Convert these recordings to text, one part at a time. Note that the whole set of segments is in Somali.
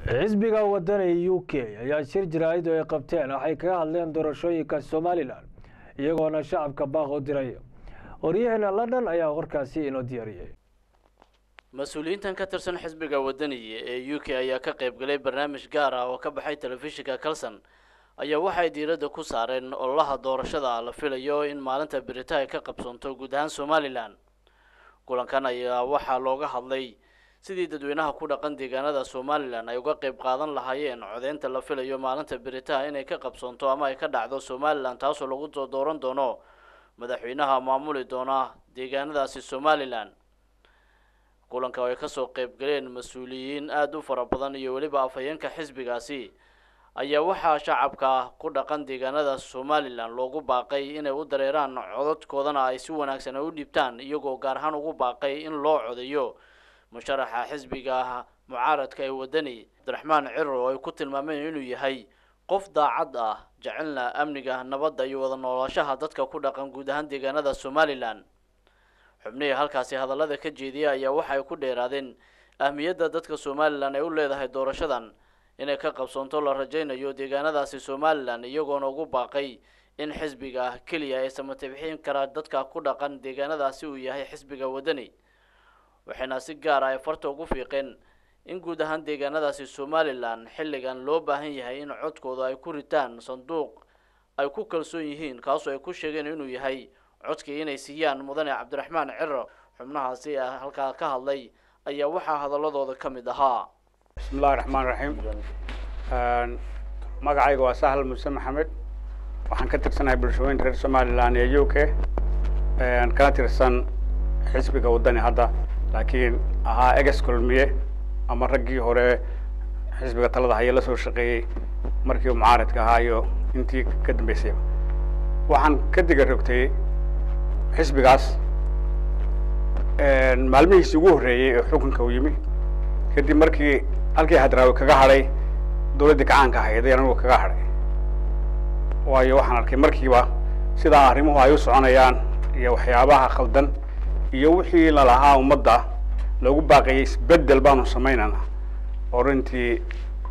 xisbiga wadani u k ayaa shir jaraa'id oo ay qabteen waxay kaga hadleen doorashooyinka somalilan iyagoona shacabka baaq u diray waryaheena london ayaa warkaasi inoo diyaariyey mas-uuliyiintan ka tirsan xisbiga wadaniga ee u k ayaa ka qayb galay barnaamij gaar ah oo ka baxay telefishinka kalson ayaa waxay diiradda ku saareen ololaha doorashada la filayo in maalinta berita ay ka qabsoonto guud ahaan somalilan kulankan ayaa waxaa looga hadlay sidii dadweynaha ku dhaqan deegaanada somalilan ay uga qayb qaadan lahaayeen codeynta la filayo maalinta beritaha inay ka qabsoonto ama ay ka dhacdo somalilan taasoo lagu soo dooran doono madaxweynaha maamuli doona deegaanadaasi somalilan kulanka oo ay kasoo qayb galeen mas-uuliyiin aada u fara badan iyo weliba afhayeenka xisbigaasi ayaa waxaa shacabka ku dhaqan deegaanada somalilan loogu baaqay inay u dareeraan codadkoodana ay si wanaagsan ay u dhiibtaan iyagoo gaar ahaan ugu baaqay in loo codeeyo musharaxa xisbiga mucaaradka ee wadani cabdiraxmaan ciro oo ay ku tilmaameen inuu yahay qof daacad ah jecelna amniga nabadda iyo wada nooloshaha dadka ku dhaqan guud ahaan deegaanada somalilan xubnihii halkaasi hadallada ka jeediya ayaa waxay ku dheeraadeen ahmiyadda dadka somalilan ay u leedahay doorashadan inay ka qabsoonto la rajaynayo deegaanadaasi somalilan iyagoona ugu baaqay in xisbiga keliya ay samatibixin karaa dadka ku dhaqan deegaanadaasi uu yahay xisbiga wadani waxayna si gaar ah ay farta ugu fiiqeen in guud ahaan deegaanadaasi somalilan xilligan loo baahan yahay in codkooda ay ku ritaan sanduuq ay ku kalsoon yihiin kaasoo ay ku sheegeen inuu yahay codkii inay siiyaan mudane cabdiraxmaan ciro xubnahaasi halkaa ka hadlay ayaa waxaa hadaladooda ka mid ahaa bismi illahi raxmaan raxiim magacayga waa sahal muse maxamed waxaan ka tirsanahay bulshooyinka reer somalilan ee u k kana tirsan xisbiga waddani hadda laakiin ahaa eges kulmiye ama raggii hore xisbiga talada haya la soo shaqeeyey markii mucaaradka ahaa iyo intii ka dambeysayba waxaan ka diga rogtay xisbigaas maalmihiisii ugu horreeyey ee xukunka uu yimi kadib markii halkii hadraawi kaga hadhay dawladdii gacaanka ahayd ayaan anigu kaga hadhay waayo waxaan arkay markiiba sidaa arrimuhu ay u soconayaan iyo waxyaabaha khaldan iyo wixii lalahaa ummadda loogu baaqayay isbeddel baanu samaynana oo runtii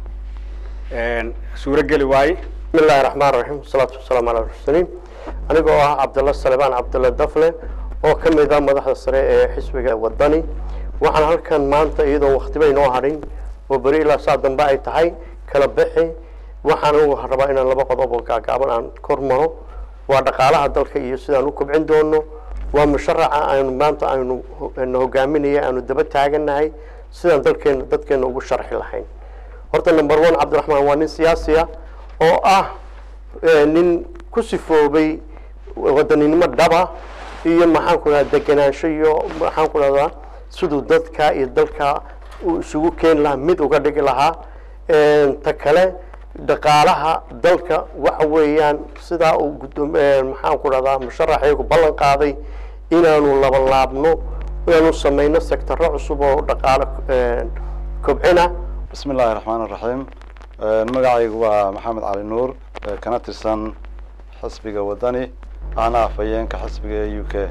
suuro geli waaye bismi illahi raxmaan raxiim wasalaatu wasalaamu cala mursaliin aniga oo ah cabdalla salebaan cabdulla dafle oo ka mid ah madaxda sare ee xisbiga waddani waxaan halkan maanta iyadoo waktiba inoo hadhin oo beri ilaa saa dambe ay tahay kala bixi waxaan ugu rabaa inaan laba qodob oo gaagaaban aan kor maro waa dhaqaalaha dalka iyo sidaan u kobcin doono waa musharaca aynu maanta aynu na hogaaminaya aanu daba taaganahay sidaan dalkeena dadkeena ugu sharxi lahayn horta number one cabdiraxmaan waa nin siyaasiya oo ah nin ku sifoobay wadaninimo dhaba iyo maxaan ku dhahda degenaansho iyo maxaan ku dhahdaa siduu dadka iyo dalka uu isugu keeni lahaa mid uga dhigi lahaa ta kale dhaqaalaha dalka waxa weeyaan sidaa uu guddoom maxaan ku dhahdaa musharaxaygu ballan qaaday inaanu labalaabno inaanu samayno sectaro cusub oo dhaqaalo kobcina bismi illaahi raxmaan iraxiim magacaygu waa maxamed cali nuur kana tirsan xisbiga waddani ahna afhayeenka xisbiga ee u k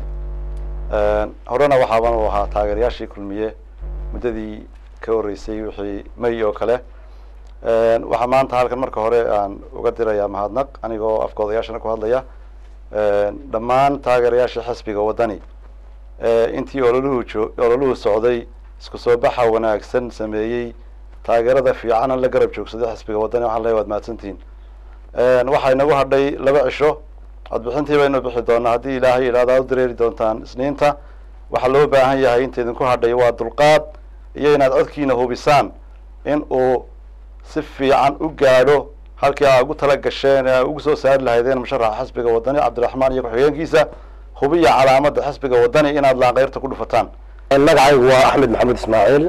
horena waxaaban u ahaa taageerayaashii kulmiye muddadii ka horreysay wixii may oo kale waxaa maanta halkan marka hore aan uga dirayaa mahadnaq anigoo afka odayaashana ku hadlaya dhammaan taageerayaashii xisbiga waddani intii ololuhu joo ololuhu socday isku soo baxa wanaagsan sameeyey taageerada fiicana la garab joogsaday xisbiga waddani waxaan leeyahy waad mahadsantihiin waxaa inagu hadhay laba cisho codbixintii baynu bixi doonaa haddii ilaahay idhahdo aad u dareeri doontaan isniinta waxaa loo baahan yahay inta idinku hadhay waa dulqaad iyo inaad codkiina hubisaan in uu si fiican u gaadho halkii aa ugu tala gasheen ee ugu soo saari lahaydeen musharaxa xisbiga waddani cabdiraxmaan iyo ku-xigeenkiisa hubiya calaamadda xisbiga waddani inaad laaqeyrta ku dhufataan magacaygu waa axmed maxamed ismaaciil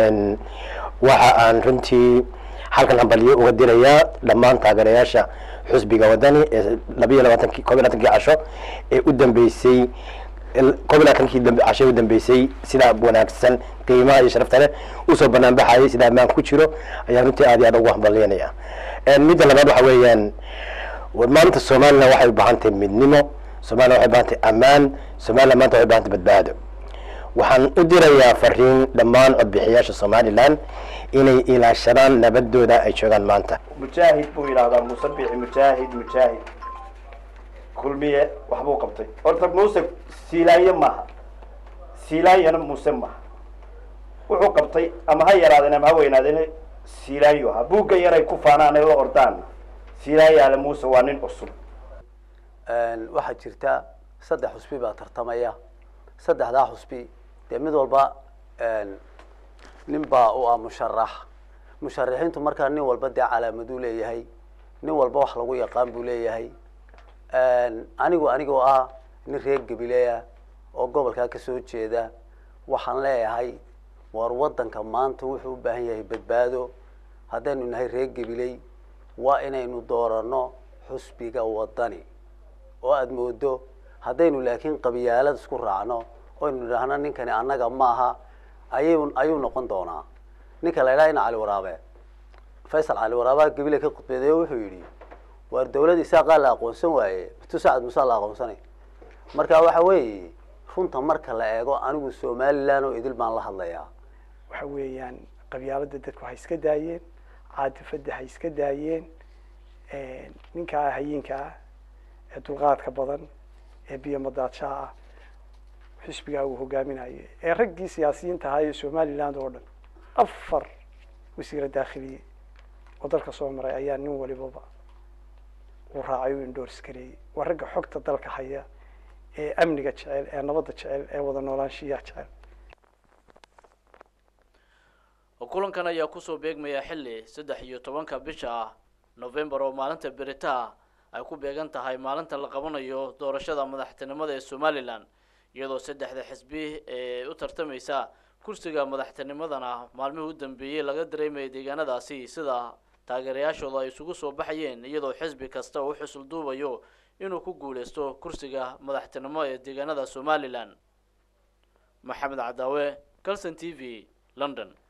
waxa aan runtii halkan hambaliyo uga dirayaa dhammaan taageerayaasha xusbiga waddani ee labayo labaatankii koob iyo labaatankii casho ee u dambeysay koob iyo labaatankii casho ee u dambeysay sida wanaagsan qiimaha iyo sharafta leh usoo banaan baxayay sida ammaan ku jiro ayaan runtii aad iyo aad ugu hambalyanaya midda labaad waxa weeyaan maanta somalilan waxay u baahan tahay midnimo somalilan waxay u baahan tahay ammaan somalilan maanta waxay u baahan tahay badbaado waxaan u dirayaa fariin dhammaan codbixiyaasha somalilan inay ilaashadaan nabadooda ay joogaan maanta mujaahid buu yidhaahdaa muuse biixi mujaahid mujaahid kulmiye waxbuu qabtay horta muuse siilaanye maaha siilaanyana muuse maaha wuxuu qabtay ama ha yaraadeen ama ha weynaadeen siilaanyo ahaa buugga yaray ku faanaan ay la ordaan siilaanyaale muuse waa nin cusub waxaa jirta saddex xusbi baa tartamaya saddexdaa xusbi dee mid walba nin baa u ah musharax musharaxiintu markaa nin walba dee calaamaduu leeyahay nin walba wax lagu yaqaan buu leeyahay anigu anigoo ah nin reer gabileya oo gobolkaa kasoo jeeda waxaan leeyahay war waddanka maanta wuxuu u baahan yahay badbaado haddaynu nahay reer gabiley waa inaynu doorano xusbiga waddani oo aada moodo haddaynu laakiin qabyaalad isku raacno oynu idhaahno ninkani annaga maaha ayuu ayuu noqon doonaa ninka la idhaha ina cali waraabe faysal cali waraabe gabile ka khudbeeday oo wuxuu yidhi waar dawlad isaaqaa la aqoonsan waaye matu sacad musaa la aqoonsanay marka waxa weeye runta marka la eego anigu somalilan oo idil baan la hadlayaa waxa weeyaan qabyaalada dadku ha iska daayeen caadifada ha iska daayeen ninkaa hayinka ah ee dulqaadka badan ee biyo madaadshaha ah xisbigaa uu hogaaminayo ee raggii siyaasiyiinta ahaa ee somaliland oo dhan afar wasiira daakhiliye oo dalka soo maray ayaa nin walibaba uu raacay u indors gareeyey waa ragga xogta dalka haya ee amniga jecel ee nabadda jecel ee wada noolaanshiyaha jecel kulankan ayaa kusoo beegmaya xilli saddex iyo tobanka bisha ah novembar oo maalinta beritaha ay ku beegan tahay maalinta la qabanayo doorashada madaxtinimada ee somalilan iyadoo saddexda xisbi ee u tartamaysa kursiga madaxtinimadana maalmihii u dambeeyey laga dareemaya deegaanadaasi sida taageerayaashooda ay isugu soo baxayeen iyadoo xisbi kasta uu xusul duubayo inuu ku guuleysto kursiga madaxtinimo ee deegaanada somalilan maxamed cadaawe calson t v london